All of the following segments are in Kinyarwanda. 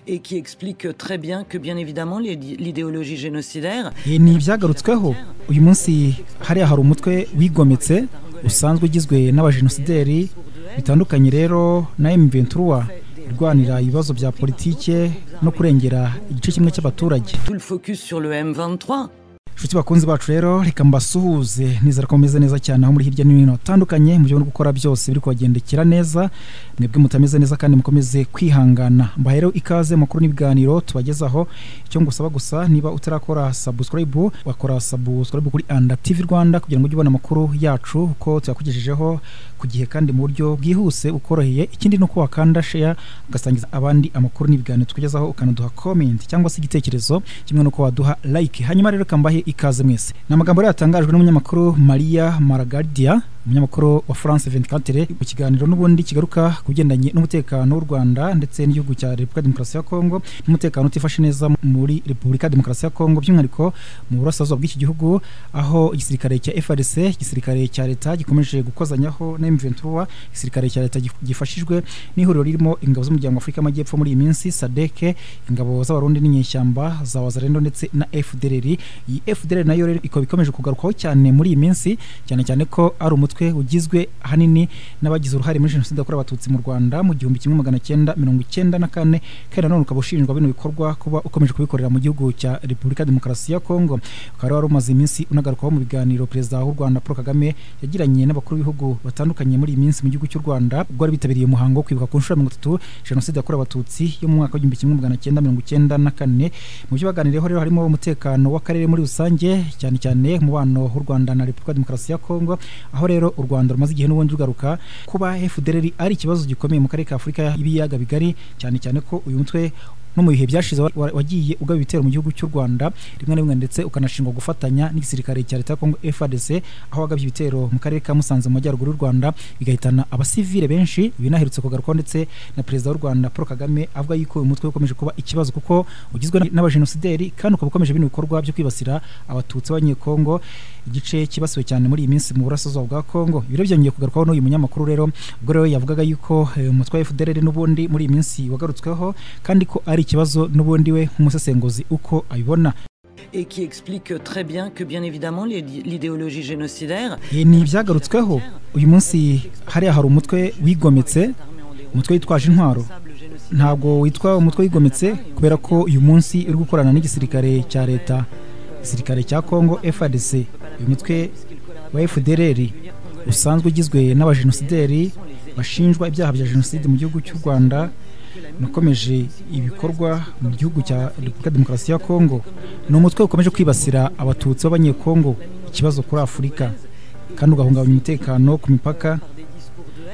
et qui explique très bien que bien évidemment l'idéologie génocidaire ni ibyagarutsweho uyu munsi hariya hari umutwe wigometse usanzwe ugizwe n'abajenosideri bitandukanye rero na M23 irwanira ibibazo bya politike no kurengera igice kimwe cy'abaturage tout le focus sur le M23 inshuti bakunzi bacu rero reka mbasuhuze nizera ko mumeze neza cyane aho muri hirya no hino hatandukanye mu byo muri gukora byose biri kubagendekera neza mwebwe mutameze neza kandi mukomeze kwihangana mbaha rero ikaze makuru n'ibiganiro tubagezaho icyo ngusaba gusa niba utarakora subscribe wakora subscribe kuri anda tv rwanda kugira ngo ujye ubona amakuru yacu uko tuyakugejejeho ku gihe kandi mu buryo bwihuse ukoroheye ikindi ni uko wakanda share ugasangiza abandi amakuru n'ibiganiro tukugezaho ukanaduha comment cyangwa se igitekerezo kimwe n'uko waduha like hanyuma rero reka mbahe ikaze mwese ni amagambo yari yatangajwe n'umunyamakuru maria maragardia umunyamakuru wa france 24 mu kiganiro n'ubundi kigaruka ku bigendanye n'umutekano w'u rwanda ndetse n'igihugu cya repubulika demokarasi ya kongo n'umutekano utifashe neza muri repubulika demokarasi ya kongo by'umwihariko mu burasirazuba bw'iki gihugu aho igisirikare cya frc igisirikare cya leta gikomeje gukozanyaho na m23 igisirikare cya leta gifashijwe n'ihuriro ririmo ingabo z'umuryango afurika y'amajyepfo muri iyi minsi sadeke ingabo z'abarundi n'inyeshyamba za wazarendo ndetse na fdrr iyi fdrr nayo rero ikaba ikomeje kugarukwaho cyane muri iyi minsi cyane cyane ko ari umutwe umutwe ugizwe ahanini n'abagize uruhare muri jenoside yakorewe abatutsi mu rwanda mu gihumbi kimwe magana cyenda mirongo icyenda na kane kandi nanone ukaba ushinjwa bino bikorwa kuba ukomeje kubikorera mu gihugu cya repubulika demokarasi ya kongo ukaba wari umaze iminsi unagarukwaho mu biganiro perezida w'u rwanda paul kagame yagiranye n'abakuru b'ibihugu batandukanye muri iyi minsi mu gihugu cy'u rwanda ubwo bari bitabiriye umuhango wo kwibuka ku nshuro mirongo itatu jenoside yakorewe abatutsi yo mu mwaka w'igihumbi kimwe magana cyenda mirongo icyenda na kane mu byo baganiriyeho rero harimo umutekano w'akarere muri rusange cyane cyane umubano w'u rwanda na repubulika demokarasi ya kongo aho rero u Rwanda rumaze igihe n'ubundi rugaruka kuba FDLR ari ikibazo gikomeye mu karere ka Afurika y'ibiyaga bigari cyane cyane ko uyu mutwe no mu bihe byashize wagiye ugaba ibitero mu gihugu cy'u Rwanda rimwe na rimwe ndetse ukanashingwa gufatanya n'igisirikare cya leta ya Kongo FARDC aho wagabye ibitero mu karere ka Musanze mu majyaruguru y'u Rwanda bigahitana abasivile benshi binaherutse kugarukwaho ndetse na perezida w'u Rwanda Paul Kagame avuga yuko uyu mutwe ukomeje kuba ikibazo kuko ugizwe n'abajenosideri kandi ukaba ukomeje bino bikorwa byo kwibasira abatutsi b'abanyekongo igice kibasiwe cyane muri iyi minsi mu burasirazuba bwa Kongo ibi rero byongeye kugarukwaho n'uyu munyamakuru rero ubwo rero yavugaga yuko umutwe wa FDLR n'ubundi muri iyi minsi wagarutsweho kandi ko ari ikibazo n'ubundi we nk'umusesenguzi uko abibona et qui explique très bien que bien évidemment l'idéologie génocidaire ni ibyagarutsweho uyu munsi hariya hari umutwe wigometse umutwe witwaje intwaro ntabwo witwa umutwe wigometse kubera ko uyu munsi uri gukorana n'igisirikare cya leta igisirikare cya congo frdc uyu mutwe wa fdrr usanzwe ugizwe n'abajenosideri bashinjwa ibyaha bya jenoside mu gihugu cy'u rwanda nakomeje ibikorwa mu gihugu cya repubulika demokarasi ya kongo ni umutwe ukomeje kwibasira abatutsi b'abanyekongo ikibazo kuri afurika kandi ugahungabanya umutekano ku mipaka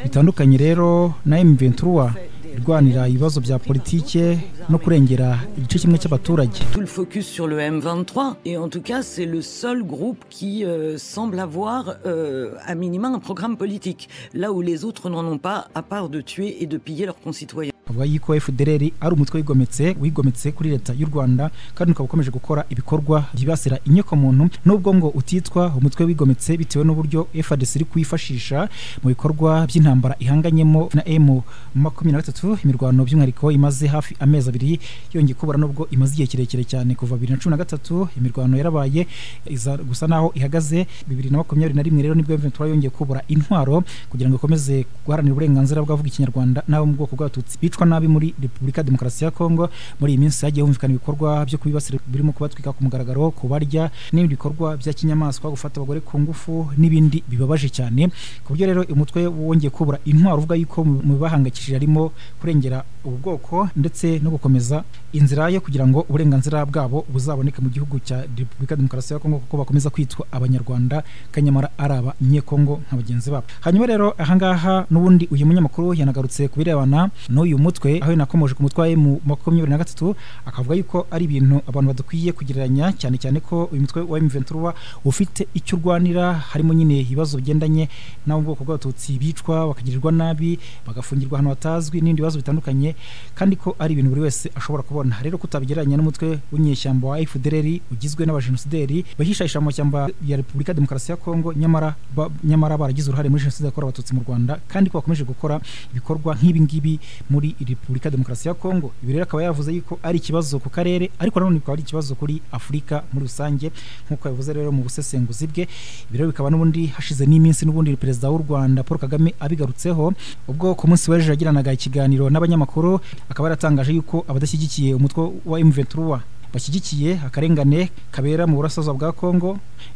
bitandukanye rero na m23 irwanira ibibazo bya politike no kurengera igice kimwe cy'abaturage tout le focus sur le M23 et en tout cas c'est le seul groupe qui euh, semble avoir euh, à minima un programme politique là où les autres n'en ont pas à part de tuer et de piller leurs concitoyens avuga yuko FDLR ari umutwe wigometse wigometse kuri leta y'u Rwanda kandi ukaba ukomeje gukora ibikorwa byibasira inyoko muntu nubwo ngo utitwa umutwe wigometse bitewe n'uburyo FARDC iri kwifashisha mu bikorwa by'intambara ihanganyemo na M23 imirwano by'umwihariko imaze hafi amezi abiri yongeye kubura nubwo imaze igihe kirekire cyane kuva 2013 imirwano yarabaye iza gusa naho ihagaze 2021 rero nibwo M23 yongeye kubura intwaro kugira ngo ikomeze guharanira uburenganzira bw'avuga ikinyarwanda n'abo mu bwoko bw'abatutsi bicwa nabi muri Repubulika Demokarasi ya Kongo muri iyi minsi hagiye humvikana ibikorwa byo kubibasira birimo kubatwika ku mugaragaro kubarya n'ibindi bikorwa bya kinyamaswa gufata abagore ku ngufu n'ibindi bibabaje cyane ku buryo rero umutwe wongeye kubura intwaro uvuga yuko mu bibahangayikishije harimo kurengera ubu bwoko ndetse no gukomeza inzira yo kugira ngo uburenganzira bwabo buzaboneke mu gihugu cya Repubulika Demokarasi ya Kongo kuko bakomeza kwitwa abanyarwanda kanyamara ari abanyekongo nka bagenzi babo hanyuma rero ahangaha n'ubundi uyu munyamakuru yanagarutse ku birebana n'uyu mutwe aho yanakomoje ku mutwe wa emu makumyabiri na gatatu akavuga yuko ari ibintu abantu badakwiye kugereranya cyane cyane ko uyu mutwe wa M23 ufite icyo urwanira harimo nyine ibibazo bigendanye n'abo bwoko bw'abatutsi bicwa bakagirirwa nabi bagafungirwa ahantu hatazwi n'ibindi bibazo bitandukanye kandi ko ari ibintu buri wese ashobora kubona rero kutabigereranya n'umutwe w'inyeshyamba wa FDLR ugizwe n'abajenosideri bahishayisha mu mashyamba ya Repubulika Demokarasi ya Kongo nyamara ba, nyamara baragize uruhare muri jenoside yakorewe abatutsi mu Rwanda kandi ko bakomeje gukora ibikorwa nk'ibi ngibi muri muri repubulika demokarasi ya kongo ibi rero akaba yavuze yuko ari ikibazo ku karere ariko nanone bikaba ari ikibazo kuri afurika muri rusange nk'uko yabivuze rero mu busesenguzi bwe ibi rero bikaba n'ubundi hashize n'iminsi n'ubundi perezida w'u rwanda paul kagame abigarutseho ubwo ku munsi w'ejo yagiranaga ikiganiro n'abanyamakuru akaba yaratangaje yuko abadashyigikiye umutwe wa emuventuruwa bashyigikiye akarengane kabera mu burasirazuba bwa kongo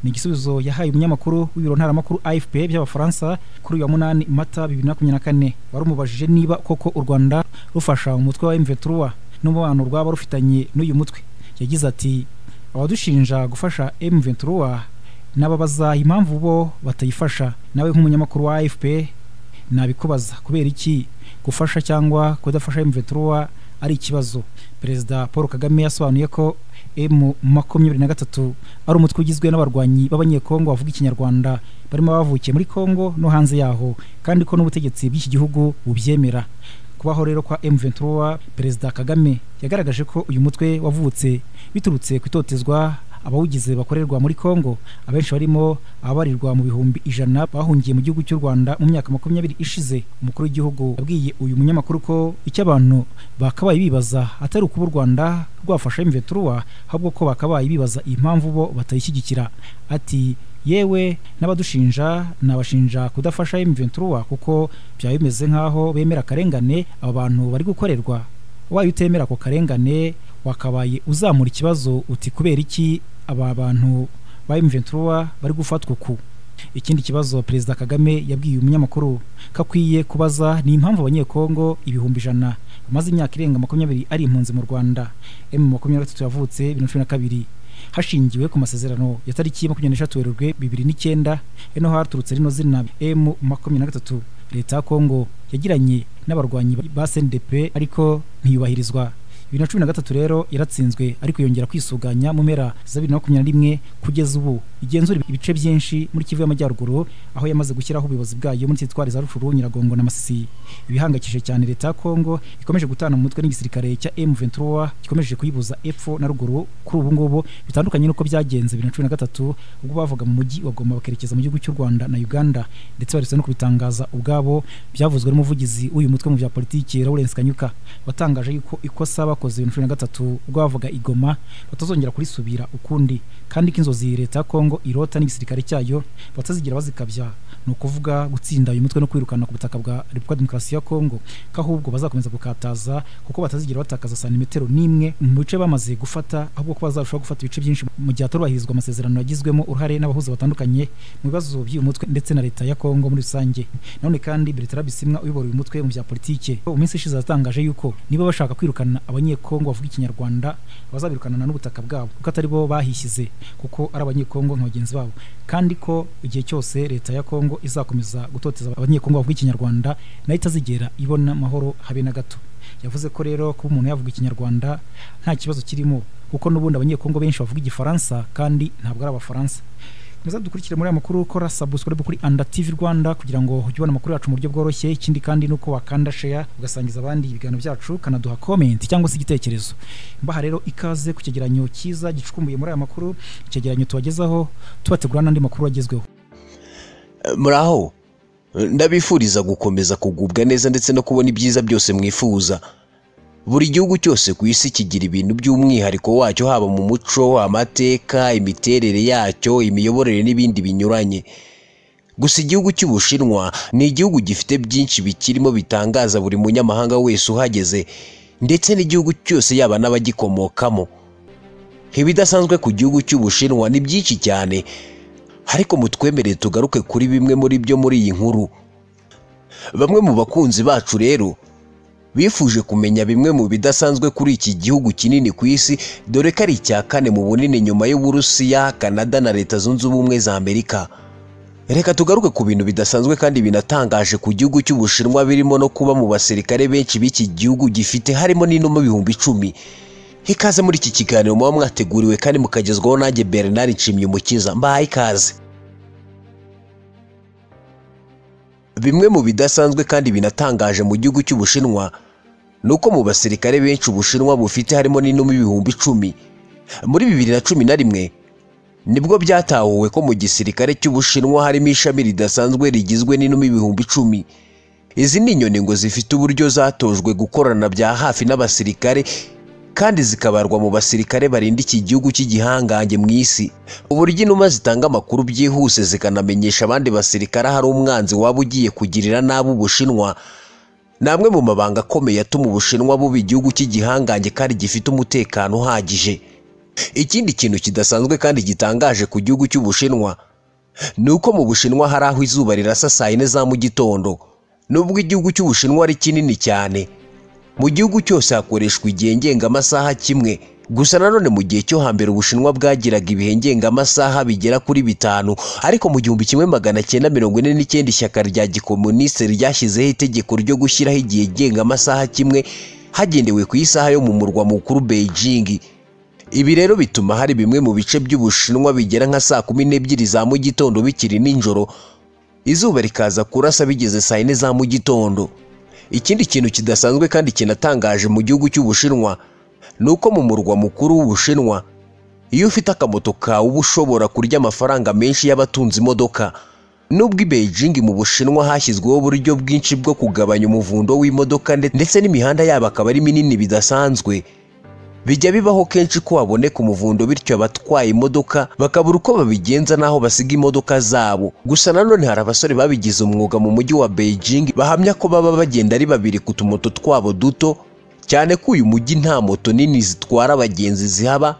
ni igisubizo yahaye umunyamakuru w'ibiro ntaramakuru afp by'abafaransa kuri uyu wa munani mata bibiri na makumyabiri na kane wari umubajije niba koko u rwanda rufasha umutwe wa emuventuruwa n'umubano rwaba rufitanye n'uyu mutwe yagize ati abadushinja gufasha emuventuruwa n'ababaza impamvu bo batayifasha nawe nk'umunyamakuru wa afp nabikubaza kubera iki gufasha cyangwa kudafasha emuventuruwa ari ikibazo perezida paul kagame yasobanuye ko emu makumyabiri na gatatu ari umutwe ugizwe n'abarwanyi b'abanyekongo bavuga ikinyarwanda barimo abavukiye muri kongo no hanze yaho kandi ko n'ubutegetsi bw'iki gihugu bubyemera kubaho rero kwa emuventuruwa perezida kagame yagaragaje ko uyu mutwe wavutse biturutse ku itotezwa abawugize bakorerwa muri Kongo abenshi barimo ababarirwa mu bihumbi ijana bahungiye mu gihugu cy'u Rwanda mu myaka makumyabiri ishize umukuru w'igihugu yabwiye uyu munyamakuru ko icyo abantu bakabaye bibaza atari ukuba u Rwanda rwafasha imveturuwa ahubwo ko bakabaye bibaza impamvu bo batayishyigikira ati yewe n'abadushinja nabashinja kudafasha M23 kuko byaba bimeze nk'aho bemera akarengane aba bantu bari gukorerwa wayo utemera ako karengane wakabaye uzamura ikibazo uti kubera iki aba bantu ba M23 bari gufatwa ku ikindi kibazo perezida Kagame yabwiye umunyamakuru kakwiye kubaza ni impamvu abanyekongo ibihumbi ijana bamaze imyaka irenga makumyabiri ari impunzi mu Rwanda M makumyabiri yavutse bibiri na cumi na kabiri hashingiwe ku masezerano ya tariki makumyabiri n'eshatu werurwe bibiri n'icyenda eno haturutse rino zina M makumyabiri na gatatu leta ya Kongo yagiranye n'abarwanyi ba SNDP ariko ntiyubahirizwa bibiri na cumi na gatatu rero yaratsinzwe ariko yongera kwisuganya mu mpera za bibiri na makumyabiri na rimwe kugeza ubu igenzura ibice byinshi muri kivu y'amajyaruguru aho yamaze gushyiraho ubuyobozi bwayo muri sitwari za rushuru nyiragongo na masisi ibihangayikishije cyane leta ya kongo ikomeje gutana mu mutwe n'igisirikare cya m23 gikomeje kuyibuza epfo na ruguru kuri ubu ngubu bitandukanye n'uko byagenze bibiri na cumi na gatatu ubwo bavuga mu mujyi bagomba bakerekeza mu gihugu cy'u rwanda na uganda ndetse baretse no kubitangaza ubwabo byavuzwe n'umuvugizi w'uyu mutwe mu bya politiki lawrence kanyuka watangaje yuko ikosa bakoze bibiri na cumi na gatatu ubwo bavuga igoma batazongera kurisubira ukundi kandi ko inzozi leta ya kongo irota n'igisirikare cyayo batazigira bazikabya ni ukuvuga gutsinda uyu mutwe no kwirukana ku butaka bwa repubulika demokarasi ya kongo ko ahubwo bazakomeza gukataza kuko batazigira batakaza santimetero n'imwe mu bice bamaze gufata ahubwo ko bazarushaho gufata ibice byinshi mu gihe hatorubahirizwa amasezerano yagizwemo uruhare n'abahuza batandukanye mu bibazo by'uyu mutwe ndetse na leta ya kongo muri rusange nanone kandi bertara bisimwa uyobora uyu mutwe mu bya politike mu minsi ishize yatangaje yuko niba bashaka kwirukana abanyekongo bavuga ikinyarwanda bazabirukanana n'ubutaka bwabo kuko atari bo bahishyize kuko ari abanyekongo nka bagenzi babo kandi ko igihe cyose leta ya kongo izakomeza gutoteza abanyekongo bavuga ikinyarwanda nayo itazigera ibona amahoro habe na gato yavuze ko rero kuba umuntu yavuga ikinyarwanda nta kibazo kirimo kuko n'ubundi abanyekongo benshi bavuga igifaransa kandi ntabwo ari abafaransa muza dukurikire muri aya makuru ukora subscribe kuri anda tv rwanda kugira ngo ujye ubona amakuru yacu mu buryo bworoshye ikindi kandi nuko wakanda share ugasangiza abandi ibiganiro byacu kanaduha comment cyangwa se igitekerezo mbaha rero ikaze ku cyegeranyo cyiza gicukumbuye muri aya makuru icyegeranyo tubagezaho tubategura n'andi makuru agezweho muraho ndabifuriza gukomeza kugubwa neza ndetse no kubona ibyiza byose mwifuza buri gihugu cyose ku isi kigira ibintu by'umwihariko wacyo haba mu muco amateka imiterere yacyo imiyoborere n'ibindi binyuranye gusa igihugu cy'ubushinwa ni igihugu gifite byinshi bikirimo bitangaza buri munyamahanga wese uhageze ndetse n'igihugu cyose yaba n'abagikomokamo ibidasanzwe ku gihugu cy'ubushinwa ni byinshi cyane ariko mutwemere tugaruke kuri bimwe muri byo muri iyi nkuru bamwe mu bakunzi bacu rero bifuje kumenya bimwe mu bidasanzwe kuri iki gihugu kinini ku isi dore ko ari icya kane mu bunini nyuma y'uburusiya kanada na leta zunze ubumwe za amerika reka tugaruke ku bintu bidasanzwe kandi binatangaje ku gihugu cy'ubushinwa birimo no kuba mu basirikare benshi b'iki gihugu gifite harimo n'inuma ibihumbi icumi ikaze muri iki kiganiro muba mwateguriwe kandi mukagezwaho nanjye bernard nshimyumukiza mbahaye ikaze bimwe mu bidasanzwe kandi binatangaje mu gihugu cy'ubushinwa ni uko mu basirikare benshi ubushinwa bufite harimo n'inuma ibihumbi icumi muri bibiri na cumi na rimwe nibwo byatahuwe ko mu gisirikare cy'ubushinwa harimo ishami ridasanzwe rigizwe n'inuma ibihumbi icumi izi ni inyoni ngo zifite uburyo zatojwe gukorana bya hafi n'abasirikare kandi zikabarwa mu basirikare barinda iki gihugu cy'igihangange mu isi uburyo inuma zitanga amakuru byihuse zikanamenyesha abandi basirikare hari umwanzi waba ugiye kugirira nabi ubushinwa ni amwe mu mabanga akomeye atuma ubushinwa buba igihugu cy'igihangange kandi gifite umutekano uhagije ikindi kintu kidasanzwe kandi gitangaje ku gihugu cy'ubushinwa ni uko mu bushinwa hari aho izuba rirasa saa yine za mu gitondo nubwo igihugu cy'ubushinwa ari kinini cyane mu gihugu cyose hakoreshwa igihe ngengamasaha kimwe gusa nanone mu gihe cyo hambere ubushinwa bwagiraga ibihe ngengamasaha bigera kuri bitanu ariko mu gihumbi kimwe magana cyenda mirongo ine n'icyenda ishyaka rya gikomuniste ryashyizeho itegeko ryo gushyiraho igihe ngengamasaha kimwe hagendewe ku isaha yo mu murwa mukuru beijing ibi rero bituma hari bimwe mu bice by'ubushinwa bigera nka saa kumi n'ebyiri za mu gitondo bikiri nijoro izuba rikaza kurasa bigeze saa yine za mu gitondo ikindi kintu kidasanzwe kandi kinatangaje mu gihugu cy'ubushinwa ni uko mu murwa mukuru w'ubushinwa iyo ufite akamoto kawe uba ushobora kurya amafaranga menshi y'abatunze imodoka nubwo i Beijing mu bushinwa hashyizweho uburyo bwinshi bwo kugabanya umuvundo w'imodoka nde- ndetse n'imihanda yabo akaba ari minini bidasanzwe bijya bibaho kenshi ko haboneka umuvundo bityo abatwaye imodoka bakabura uko babigenza n'aho basiga imodoka zabo gusa nanone hari abasore babigize umwuga mu mujyi wa Beijing bahamya ko baba bagenda ari babiri ku tumoto twabo duto cyane ko uyu mujyi nta moto nini zitwara abagenzi zihaba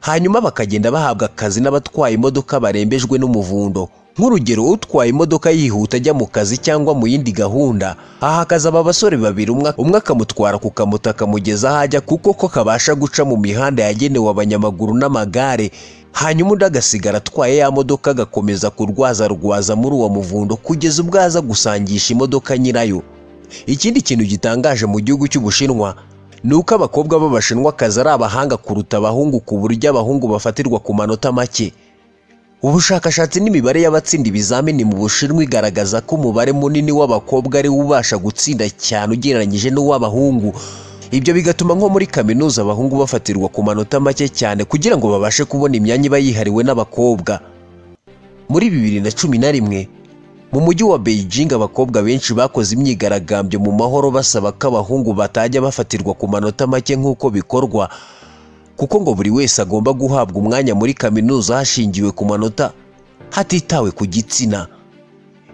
hanyuma bakagenda bahabwa akazi n'abatwaye imodoka barembejwe n'umuvundo nk'urugero utwaye imodoka yihuta ajya mu kazi cyangwa mu yindi gahunda aha akazi aba basore babiri umwe umwe akamutwara ku kamoto akamugeza aho ajya kuko ko kabasha guca mu mihanda yagenewe abanyamaguru n'amagare hanyuma undi agasigara atwaye ya modoka agakomeza kurwazarwaza muri uwo muvundo kugeza ubwo aza gusangisha imodoka nyirayo ikindi kintu gitangaje mu gihugu cy'ubushinwa ni uko abakobwa b'abashinwakazi ari abahanga kuruta abahungu ku buryo abahungu bafatirwa ku manota make ubushakashatsi n'imibare y'abatsinda ibizamini mu bushinwa igaragaza ko umubare munini w'abakobwa ari wo ubasha gutsinda cyane ugereranyije n'uw'abahungu ibyo bigatuma nko muri kaminuza abahungu bafatirwa ku manota make cyane kugira ngo babashe kubona imyanya iba yihariwe n'abakobwa muri bibiri na cumi na rimwe mu mujyi wa Beijing abakobwa benshi bakoze imyigaragambyo mu mahoro basaba ko abahungu batajya bafatirwa ku manota make nk'uko bikorwa kuko ngo buri wese agomba guhabwa umwanya muri kaminuza hashingiwe ku manota hatitawe ku gitsina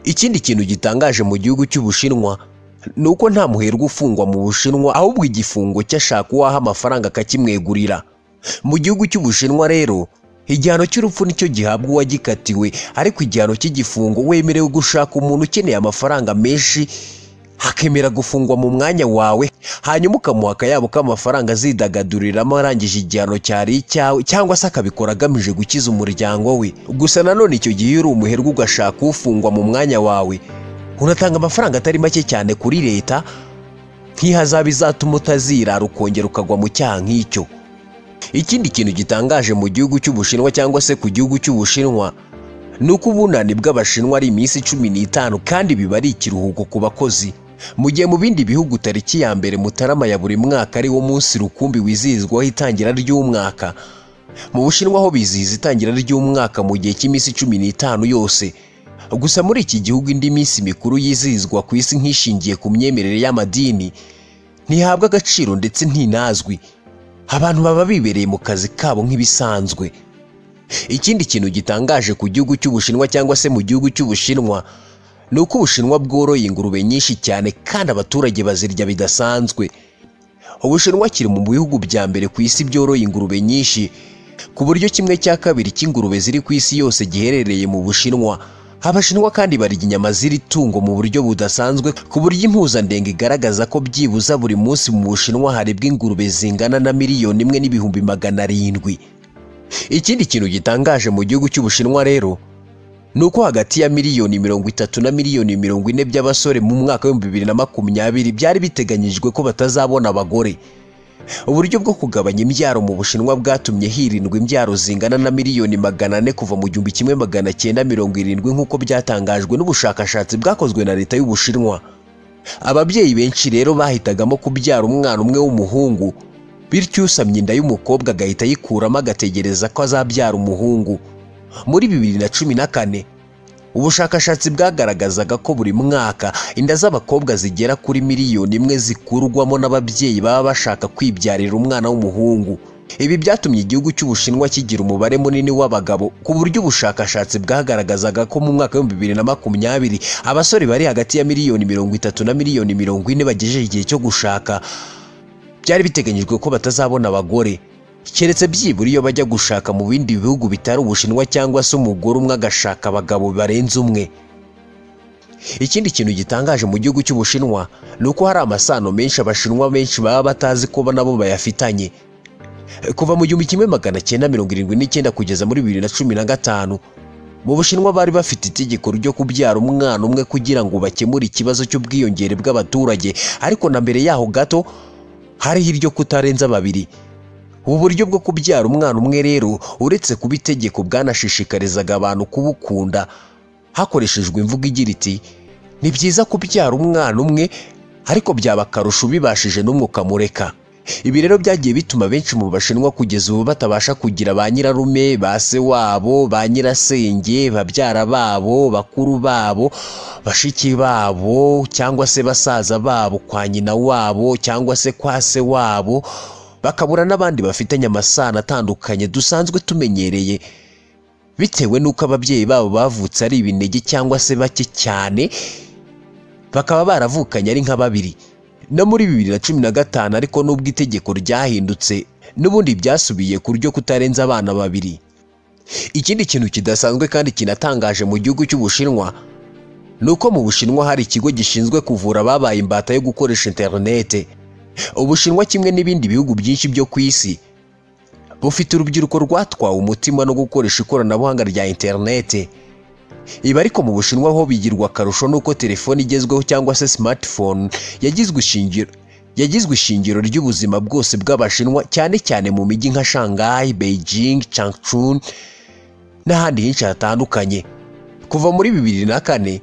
ikindi kintu gitangaje mu gihugu cy'ubushinwa ni uko nta muherwe ufungwa mu bushinwa ahubwo igifungo cy'ashaka uwaha amafaranga akakimwegurira mu gihugu cy'ubushinwa rero igihano cy'urupfu nicyo gihabwa uwagikatiwe ariko igihano cy'igifungo wemerewe gushaka umuntu ukeneye amafaranga menshi hakemera gufungwa mu mwanya wawe hanyuma ukamuha akayabo k'amafaranga azidagaduriramo arangije igihano cyari icyawe cyangwa se akabikora agamije gukiza umuryango we gusa nanone icyo gihe iyo uri umuherwe ugashaka ufungwa mu mwanya wawe unatanga amafaranga atari make cyane kuri leta nk'ihazaba izatuma utazirara ukongera ukagwa mu cyaha nk'icyo ikindi kintu gitangaje mu gihugu cy'ubushinwa cyangwa se ku gihugu cy'ubushinwa ni uko ubunani bw'abashinwa ari iminsi cumi n'itanu kandi biba ari ikiruhuko ku bakozi mu gihe mu bindi bihugu tariki ya mbere mutarama ya buri mwaka ari wo munsi rukumbi wizihizwaho itangira ry'umwaka mu bushinwa ho bizihiza itangira ry'umwaka mu gihe cy'iminsi cumi n'itanu yose gusa muri iki gihugu indi minsi mikuru yizihizwa ku isi nk'ishingiye ku myemerere y'amadini ntihabwa agaciro ndetse ntinazwi abantu baba bibereye mu kazi kabo nk'ibisanzwe ikindi kintu gitangaje ku gihugu cy'ubushinwa cyangwa se mu gihugu cy'ubushinwa ni uko ubushinwa bworoye ingurube nyinshi cyane kandi abaturage bazirya bidasanzwe ubushinwa kiri mu bihugu bya mbere ku isi byoroye ingurube nyinshi ku buryo kimwe cya kabiri cy'ingurube ziri ku isi yose giherereye mu bushinwa abashinwa kandi barya inyama z'iri tungo mu buryo budasanzwe ku buryo impuzandengo igaragaza ko byibuze buri munsi mu bushinwa haribwa ingurube zingana na miliyoni imwe n'ibihumbi magana arindwi ikindi kintu gitangaje mu gihugu cy'ubushinwa rero ni uko hagati ya miliyoni mirongo itatu na miliyoni mirongo ine by'abasore mu mwaka w'ibihumbi bibiri na makumyabiri byari biteganyijwe ko batazabona abagore uburyo bwo kugabanya imbyaro mu bushinwa bwatumye hirindwa imbyaro zingana na miliyoni magana ane kuva mu gihumbi kimwe magana cyenda mirongo irindwi nk'uko byatangajwe n'ubushakashatsi bwakozwe na leta y'ubushinwa ababyeyi benshi rero bahitagamo kubyara umwana umwe w'umuhungu bityo usamye inda y'umukobwa agahita ayikuramo agategereza ko azabyara umuhungu muri bibiri na cumi na kane ubushakashatsi bwagaragazaga ko buri mwaka inda z'abakobwa zigera kuri miliyoni imwe zikurwamo n'ababyeyi baba bashaka kwibyarira umwana w'umuhungu ibi byatumye igihugu cy'ubushinwa kigira umubare munini w'abagabo ku buryo ubushakashatsi bwagaragazaga ko mu mwaka w'ibihumbi bibiri na makumyabiri abasore bari hagati ya miliyoni mirongo itatu na miliyoni mirongo ine bagejeje igihe cyo gushaka byari biteganyijwe ko batazabona abagore keretse byibura iyo bajya gushaka mu bindi bihugu bitari ubushinwa cyangwa se umugore umwe agashaka abagabo barenze umwe ikindi kintu gitangaje mu gihugu cy'ubushinwa ni uko hari amasano menshi abashinwa benshi baba batazi ko nabo bayafitanye kuva mu gihumbi kimwe magana cyenda mirongo irindwi n'icyenda kugeza muri bibiri na cumi na gatanu mu bushinwa bari bafite itegeko ryo kubyara umwana umwe kugira ngo bakemure ikibazo cy'ubwiyongere bw'abaturage ariko na mbere yaho gato hariho iryo kutarenza babiri ubu buryo bwo kubyara umwana umwe rero uretse kuba itegeko bwanashishikarizaga abantu kubukunda hakoreshejwe imvugo igira iti ni byiza kubyara umwana umwe ariko byaba akarusho ubibashije n'umwe ukamureka ibi rero byagiye bituma benshi mu bashinwa kugeza ubu batabasha kugira ba nyirarume ba se wabo ba nyirasenge babyara babo bakuru babo bashiki babo cyangwa se basaza babo kwa nyina wabo cyangwa se kwa se wabo bakabura n'abandi bafitanye amasano atandukanye dusanzwe tumenyereye bitewe n'uko ababyeyi babo bavutse ari ibinege cyangwa se bake cyane bakaba baravukanye ari nka babiri no muri bibiri na cumi na gatanu ariko nubwo itegeko ryahindutse n'ubundi byasubiye ku ryo kutarenza abana babiri ikindi kintu kidasanzwe kandi kinatangaje mu gihugu cy'ubushinwa ni uko mu bushinwa hari ikigo gishinzwe kuvura ababaye imbata yo gukoresha interinete ubushinwa kimwe n'ibindi bihugu byinshi byo ku isi bufite urubyiruko rwatwawe umutima no gukoresha ikoranabuhanga rya interinete ibi ariko mu bushinwa ho bigirwa akarusho n'uko telefone igezweho cyangwa se smartphone yagizwe ishingiro yagizwe ishingiro ry'ubuzima bwose bw'abashinwa cyane cyane mu mijyi nka shanghai beijing changchun n'ahandi henshi hatandukanye kuva muri bibiri na kane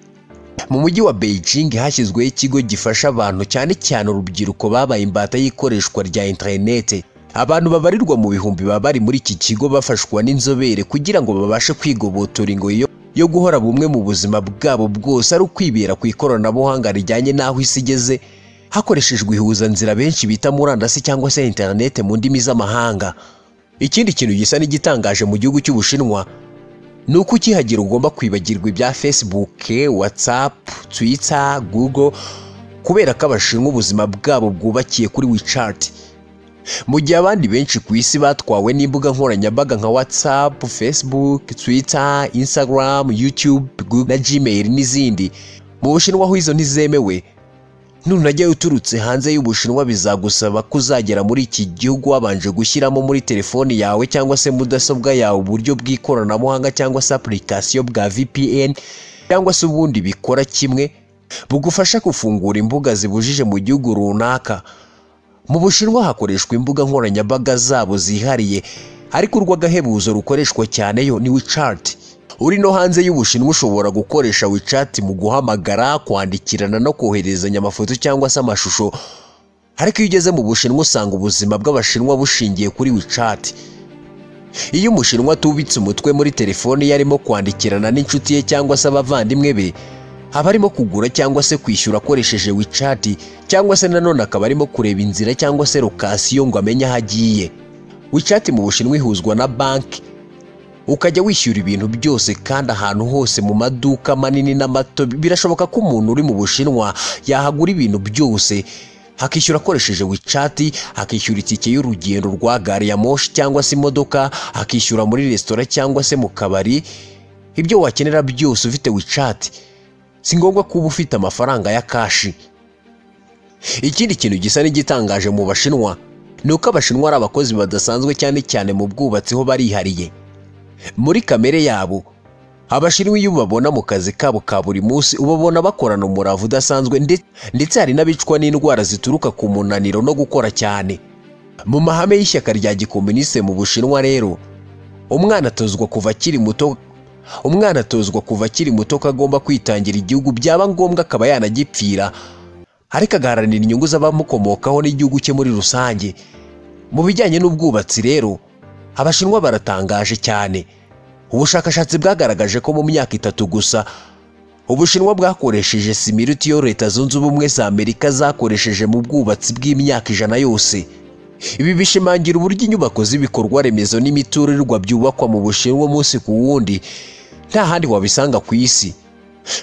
mu mujyi wa beijing hashyizweho ikigo gifasha abantu cyane cyane urubyiruko babaye imbata y'ikoreshwa rya interinete abantu babarirwa mu bihumbi baba bari muri iki kigo bafashwa n'inzobere kugira ngo babashe kwigobotora ingoyi yo guhora bumwe mu buzima bwabo bwose ari ukwibera ku ikoranabuhanga rijyanye n'aho isi igeze hakoreshejwe ihuzanzira benshi bita murandasi cyangwa se interinete mu ndimi z'amahanga ikindi kintu gisa n'igitangaje mu gihugu cy'ubushinwa ni uko ukihagira ugomba kwibagirwa ibya facebook whatsapp twitter google kubera ko abashinwa ubuzima bwabo bwubakiye kuri wichat mu gihe abandi benshi ku isi batwawe n'imbuga nkoranyambaga nka whatsapp facebook twitter instagram youtube na gmail n'izindi mu bushinwa aho izo ntizemewe nunajya uturutse hanze y'ubushinwa bizagusaba ko uzagera muri iki gihugu wabanje gushyiramo muri telefoni yawe cyangwa se mudasobwa yawe uburyo bw'ikoranabuhanga cyangwa se apurikasiyo bwa vpn cyangwa se ubundi bikora kimwe bugufasha gufungura imbuga zibujije mu gihugu runaka mu bushinwa hakoreshwa imbuga nkoranyambaga zabo zihariye ariko urw'agahebuzo rukoreshwa cyane yo ni wicati uri no hanze y'ubushinwa ushobora gukoresha wicati mu guhamagara kwandikirana no koherezanya amafoto cyangwa se amashusho ariko iyo ugeze mu bushinwa usanga ubuzima bw'abashinwa bushingiye kuri wicati iyo umushinwa atubitse umutwe muri telefoni ye arimo kwandikirana n'inshuti ye cyangwa se abavandimwe be aba arimo kugura cyangwa se kwishyura akoresheje wicati cyangwa se nanone akaba arimo kureba inzira cyangwa se lokasiyo ngo amenye aho agiye wicati mu bushinwa ihuzwa na banki ukajya wishyura ibintu byose kandi ahantu hose mu maduka manini n'amato birashoboka ko umuntu uri mu bushinwa yahagura ibintu byose akishyura akoresheje wicati akishyura itike y'urugendo rwa gari ya moshi cyangwa se imodoka akishyura muri resitora cyangwa se mu kabari ibyo wakenera byose ufite wicati si ngombwa kuba ufite amafaranga ya kashi ikindi kintu gisa n'igitangaje mu bashinwa ni uko abashinwa ari abakozi badasanzwe cyane cyane mu bwubatsi ho barihariye muri kamere yabo abashinwa iyo ubabona mu kazi kabo ka buri munsi ubabona bakorana umurava udasanzwe ndetse hari n'abicwa n'indwara zituruka ku munaniro no gukora cyane mu mahame y'ishyaka rya gikomuniste mu bushinwa rero umwana atozwa kuva akiri muto umwana atozwa kuva akiri muto ko agomba kwitangira igihugu byaba ngombwa akaba yanagipfira ariko agaharanira inyungu z'abamukomokaho n'igihugu cye muri rusange mu bijyanye n'ubwubatsi rero abashinwa baratangaje cyane ubushakashatsi bwagaragaje ko mu myaka itatu gusa ubushinwa bwakoresheje sima iruta iyo leta zunze ubumwe za amerika zakoresheje mu bwubatsi bw'imyaka ijana yose ibi bishimangira uburyo inyubako z'ibikorwa remezo n'imiturirwa byubakwa mu bushinwa umunsi ku wundi nta handi wabisanga ku isi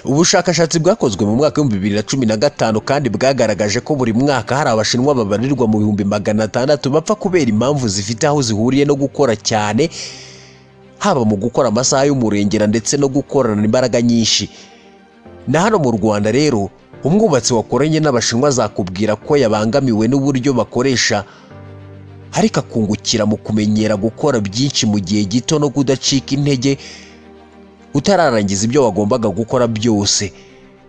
ubushakashatsi bwakozwe mu mwaka w'ibihumbi bibiri na cumi na gatanu kandi bwagaragaje ko buri mwaka hari abashinwa babarirwa mu bihumbi magana atandatu bapfa kubera impamvu zifite aho zihuriye no gukora cyane haba mu gukora amasaha y'umurengera ndetse no gukorana imbaraga nyinshi na hano mu rwanda rero umwubatsi wakoranye n'abashinwa azakubwira ko yabangamiwe n'uburyo bakoresha ariko akungukira mu kumenyera gukora byinshi mu gihe gito no kudacika intege utararangiza ibyo wagombaga gukora byose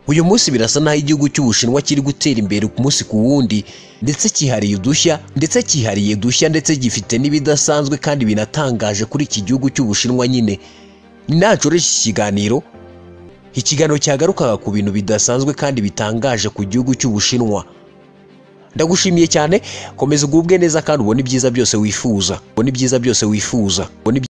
uyu munsi birasa n'aho igihugu cy'ubushinwa kiri gutera imbere ku munsi ku wundi ndetse cyihariye udushya ndetse cyihariye udushya ndetse gifite n'ibidasanzwe kandi binatangaje kuri iki gihugu cy'ubushinwa nyine ntacu iki kiganiro ikiganiro cyagarukaga ku bintu bidasanzwe kandi bitangaje ku gihugu cy'ubushinwa ndagushimiye cyane komeza ugubwe neza kandi ubone ibyiza byose wifuza ubone ibyiza byose wifuza ubone ibyi-